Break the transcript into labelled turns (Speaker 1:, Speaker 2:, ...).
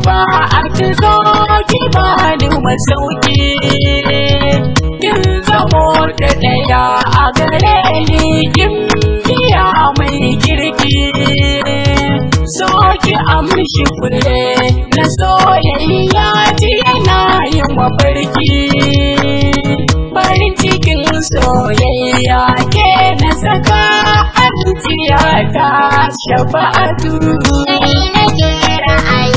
Speaker 1: shafa'atu zo ki bani masauki kin zamo da ɗaya a gare ni kin biya mai kirki so ki amshi fure na soyayya ji yana yin mafarki farin cikin soyayya ke na saka a zuciya ta shafa'atu
Speaker 2: Sai nake ra'ayi